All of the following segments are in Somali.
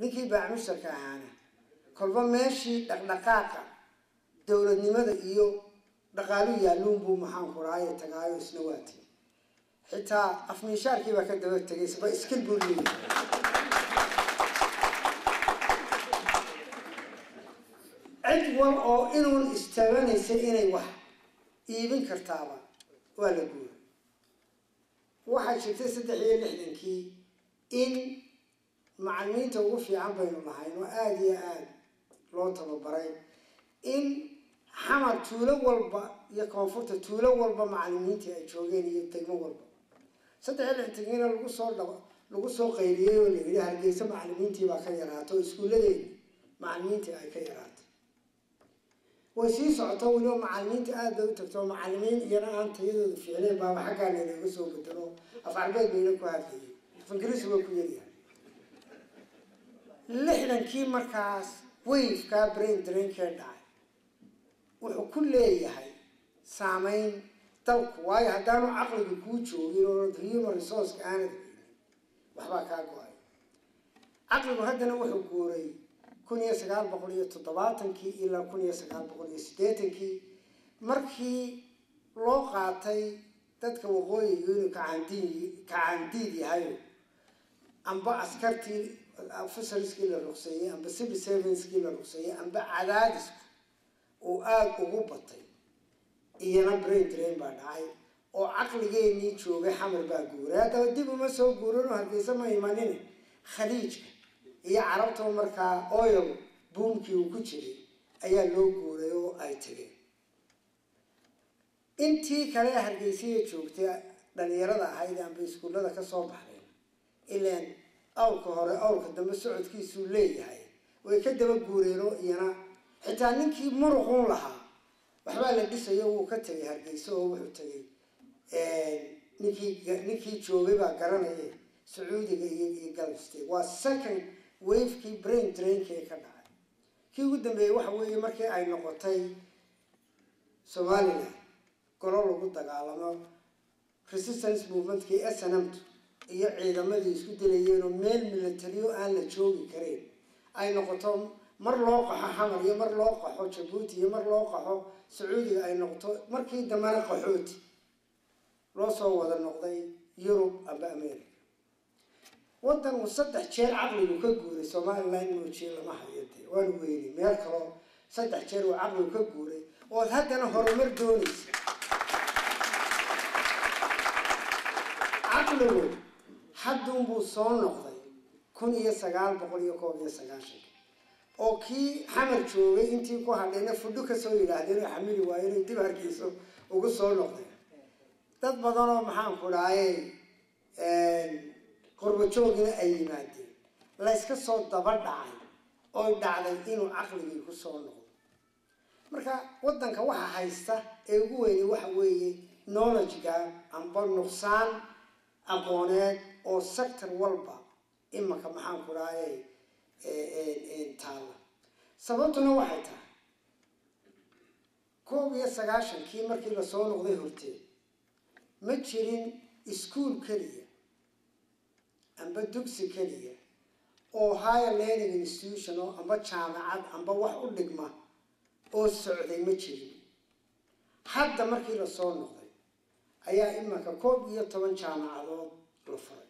ninkii baacmusharka ahaana kolba meeshii dhaqdhaqaaqa dowladnimada iyo dhaqaalu yaaluunbuu maxaanku rahaaye tagaayo isna waati xitaa afmiishaarkii baa ka daba tegay saba iskil buu leeyahay cid wal oo inuun istaabanaysa inay wax iibin kartaaba waa la guura waxaa jirtay saddex iyo lixdankii in macalimiinta ugu fiican baynu nahayn oo aada iyo aada loo tababaray in xamar tuulo walba iyo koonfurta tuulo walba macalimiintii ay joogeen iyo degmo walba saddex iyo lixdankiina lagu soo dhaq lagu soo qayliyey oo la yidhi hargeysa macalimiintii baa ka yaraato oo iskuulladeeni macalimiintii ay ka yaraatay way sii socoto weliba macalimiinta aada bay u tagto macalimiin iyana aan tayadooda fiicneen baaba xaggaana inaga soo bedelo af carbeed bayna ku hadlayay af ingiriisi waa ku yaryahay lixdankii markaas wayfkaa brain drainkee dhacay wuxuu ku leeyahay saameyn dalku waayo haddaanu caqliga kuu joogin oo human resourceka aanad haynin waxbaa kaa go-ay caqligu haddana wuxuu guuray kun iyo sagaal boqol iyo toddobaatankii ilaa kun iyo sagaal boqol iyo siddeetankii markii loo qaatay dadka waqooyiga inuu kacaandiid kacaandiid yahayo amba askartii ofisarskii la ruqseeyey amba civil servantskii la ruqseeyey amba cadaadisku uu aada ugu batay iyana brain drain baa dhacay oo caqligeenii joogay xamar baa guuray haddaba dib uma soo guuranoo hargeysa ma imanin khaliijka iyo carabtoo markaa oil buumkii uu ku jiray ayaa loo guuray oo ay tageen intii kale hargeysiya joogtay dhalinyarada ahayd amba iskuullada kasoo baxdeen ilaan awrka hore awrka dambe socodkiisuu leeyahay way ka daba guureenoo iyana xitaa ninkii muruqun lahaa waxbaa la dhisayo wuu ka tegay hargeyso oo wuxuu tegay ninkii ninkii joogay baa garanaya sacuudiga iyo iyo galbstate waa second wavekii brain drainka ee ka dhacay kii ugu dambeeyey waxa weeye markii ay noqotay somaliland golo lagu dagaalamo resistance movementkii s n m t iyo ciidamadii isku dilayeen oo meel militariyo aan la joogi karayn ay noqoto mar loo qaxo xamar iyo mar loo qaxo jabuuti iyo mar loo qaxo sacuudiga ay noqoto markii dambena qaxooti loo soo wada noqday yurub amba america waddan uu saddex jeer caqligu ka guuray somaliland moojiye lama hayo dee waanu weynay meel kaloo saddex jeer uu caqligu ka guuray ood haddana horumar doonaysa caqligu hadduunbuu soo noqday kun iyo sagaal boqol iyo koob iyo sagaashanka oo kii xamar joogay intii ku hadhayna fudho kasoo yidhaahdeen oo xamili waayeen ay dib hargeyso ugu soo noqdeen dad badan oo maxaanku dhahaye qurbajoogina ay yimaadeen layska soo daba dhacay oy dhacday inuu caqligii ku soo noqdo marka waddanka waxa haysta ee ugu weynay waxa weeye knowledge-ga amba nuqsaan aqooneed oo sector walba imanka maxaanku dhahaye taalla sababtuna waxay tahay koob iyo sagaashankii markii lasoo noqday horteed ma jirin ischool keliya amba dugsi keliya oo higher learning institution oo amba jaamacad amba wax u dhigma oo socday ma jirin hadda markii lasoo noqday ayaa imanka koob iyo toban jaamacadood la furay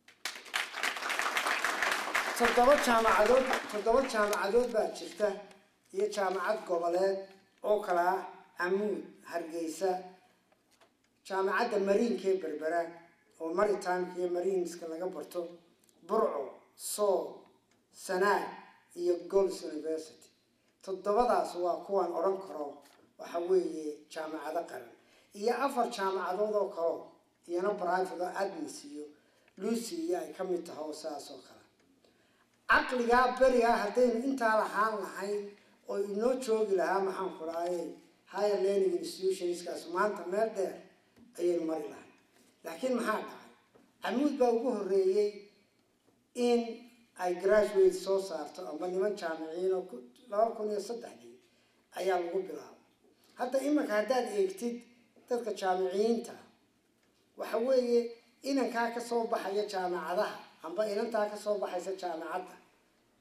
toddoba jaamacadood toddoba jaamacadood baa jirta iyo jaamacad goboleed oo kala ah camuud hargeysa jaamacadda mariinkee berbera oo maritimeka iyo mariinska laga barto burco sool sanaag iyo gols university toddobadaas waa kuwan odhan karo waxa weeye jaamacado qaran iyo afar jaamacadood oo kaleo iyana private oo admis iyo lucy iyo ay ka mid tahay oo sidaas oo kale caqligaa berigaa haddaynu intaa lahaan lahayn oo inoo joogi lahaa maxaanku dhahaye higher learning institutionskaas maanta meel dheer ayaynu mari lahay laakiin maxaa dhacay camuud baa ugu horreeyey in ay graduate soo saarto amba niman jaamiciyiin oo laba kun iyo saddexdii ayaa lagu bilaabay hadda imanka haddaad eegtid dadka jaamiciyiinta waxa weeye inankaa kasoo baxaya jaamacadaha amba inantaa kasoo baxaysa jaamacadda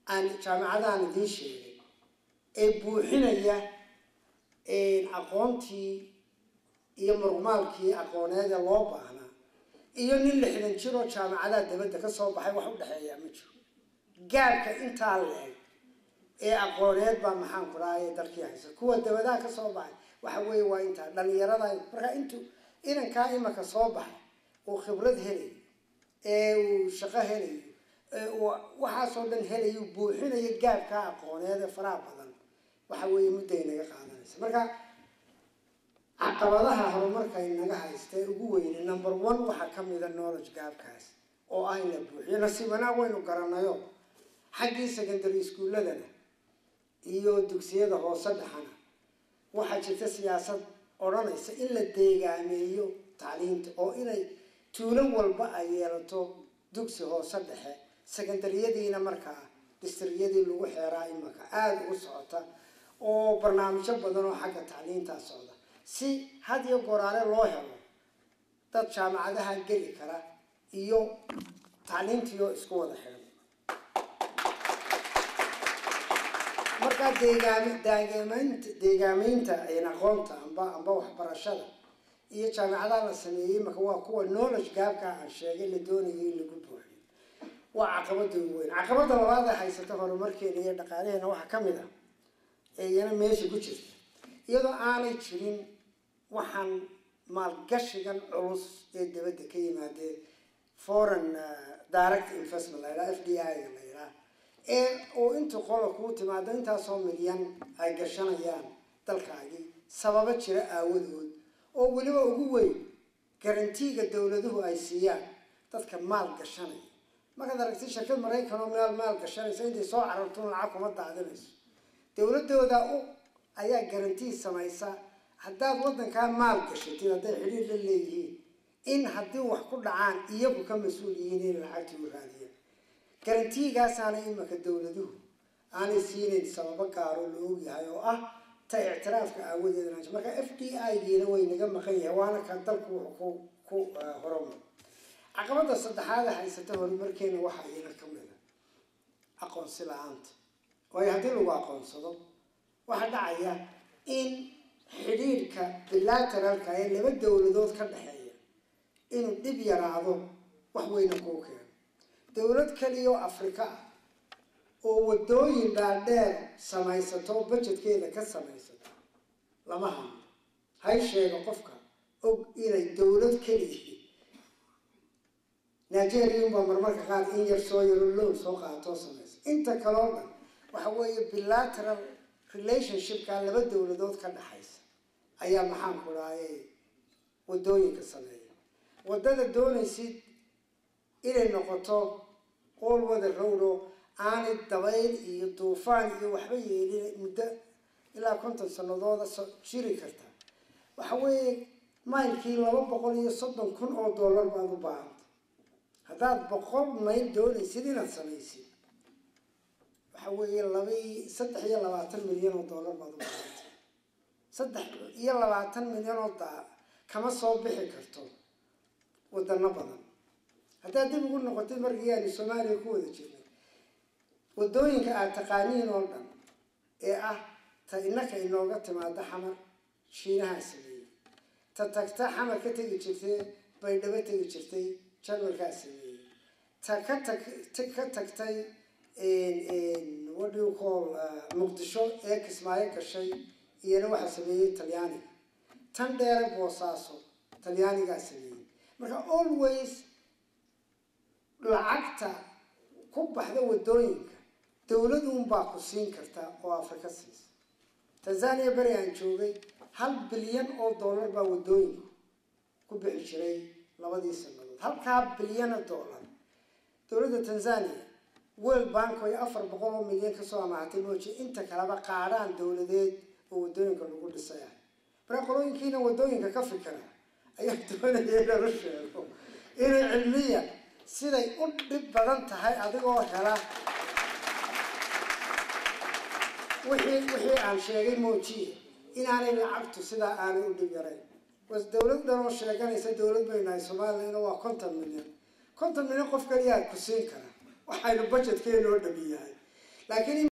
aan jaamacadaan idiin sheegay ee buuxinaya aqoontii iyo murmaalkii aqooneeda loo baahnaa iyo nin lixdan jiroo jaamacadaha dabadda ka soo baxay wax u dhexeeyaa ma jiro gaabka intaa leeg ee aqooneed baa maxaan ku dhahay dalkii haysa kuwa dabadaha ka soo baxay waxa weeye waa intaa dhalinyarada markaa intuu inankaa imaka soo baxay uu khibrad helayo ee uu shaqo helayo ee uu waxaasoo dhan helayo buuxinayo gaabkaa aqooneed ee faraha badan waxa weeye mudday naga qaadanaysa marka caqabadaha horumarka inaga haysta ee ugu weyne number one waxaa ka mida knowledge gaabkaas oo ah in la buuxiyo nasiib wanaag waynu garanayo xaggii secondary schooladana iyo dugsiyada hoose dhexana waxaa jirta siyaasad odhanaysa in la deegaameeyo tacliinta oo inay tuulo walba ay yeelato dugsi hoose dhexe secondaryadiina markaa distriyadii lagu xeeraa imaka aada u socota oo barnaamijyo badan oo xagga tacliintaa socda si had iyo goraale loo helo dad jaamacadaha geli kara iyo tacliintiioo isku wada xiran markaa deegaam deegaameynta deegaameynta aqoonta amba amba waxbarashada iyo jaamacadaha la sameeyey marka waa kuwa knowledge gaabka aan sheegay la doonayo in lagu buuxiyo waa caqabada ugu weyn caqabada labaad ee haysata horumarkeena iyo dhaqaalaheena waxaa ka mid ah ee iyana meesha ku jirta iyadoo aanay jirin waxaan maalgashigan culus ee dabadda ka yimaadee foreign direct investment la yidhaha f d i ga la yidhaha ee oo inta qola kuu timaado intaasoo milyan ay gashanayaan dalkaagii sababo jira aawadood oo weliba ugu weyn garantiiga dowladuhu ay siiyaan dadka maal gashanaya markaad aragtay shirkad maraykan oo meel maal gashanaysa intay soo carartuun lacag kuma daadinayso dowladooda u ayaa garantii samaysa haddaad waddankaa maal gashatid hadday xidhiir la leeyihiin in haddii wax ku dhacaan iyagu ka mas-uul yihiin inay lacagtii u raadiyaan garantiigaasaanay imaka dowladuhu aanay siinayn sababo gaaro la ogyahay oo ah ta ictiraafka aawadeed marka f d i giina way naga maqan yahay waana ka dalku wuxuu ku ku horumar caqabada saddexaada haysata horumarkeena waxaa iyana ka mid a aqoonsi la-aanta waayo haddii lagu aqoonsado waxaa dhacaya in xidhiirka bilateralka ee laba dowladood ka dhexeeya inuu dhib yaraado wax weyna kuu keeno dowlad kaliya oo afrika ah oo waddooyin dhaadheer samaysato oo bajedkeeda ka samaysato lama hano hay sheego qofka og inay dowlad keliyihi nigerianbaa marmarka qaar in yar soo yaro loon soo qaatoo samaysa inta kaloo dhan waxa weeye bilateral relationshipka laba dowladood ka dhexaysa ayaa maxaan ku dhahay waddooyinka sameeya waddada doonaysid inay noqoto qool wada rowdo aanay dabayl iyo duufaan iyo waxba yeelin muddo ilaa konton sanadooda jiri karta waxa weeye maylkii laba boqol iyo soddon kun oo dollar baad u baahanta haddaad boqol mayl doonaysid inaad samaysid waxa weeye labai saddex iyo labaatan milyan oo dollar baad u baahanta saddex iyo labaatan milyan oo daa kama soo bixi karto wadano badan haddaad dib ugu noqotay markii aanu soomaaliya ku wada jirnay waddooyinka aad taqaaniin oo dhan ee ah ta innaka inooga timaado xamar shiinahaa sameeyey ta tagta xamar ka tegi jirtay baydhabo tegi jirtay jarmalkaa sameeyey ta ka tag ka tagtay what do you call muqdisho ee kismaayo gashay iyana waxaa sameeyey talyaaniga tan dheere boosaaso talyaanigaa sameeyey marka always lacagta ku baxda waddooyinka dowladunbaa ku siin karta oo afrika siisa tanzania beri aan joogay hal bilyan oo dollar baa waddooyinku ku bixi jiray labadii sanadood halkaa bilyana dollar dowladda tanzania world bank ay afar boqol oo milyan kasoo amaahatay mooji inta kaleba qaadhaan dowladeed oo waddooyinka lagu dhisay ah marka qolooyinkiina waddooyinka ka fikira ayaa doonaya inala sheego inay cilmiya siday u dhib badan tahay adigoo hela wixii wixii aan sheegay moojiye inaanay lacagtu sidaa aanay u dhib yarayn was dowlad dhan oo sheeganaysa dowlad bay nahay soomaaliyana waa konton milyan konton milyan qof kaliyaa ku siin kara waxaynu budgetkeena oo dhami yahay laakiin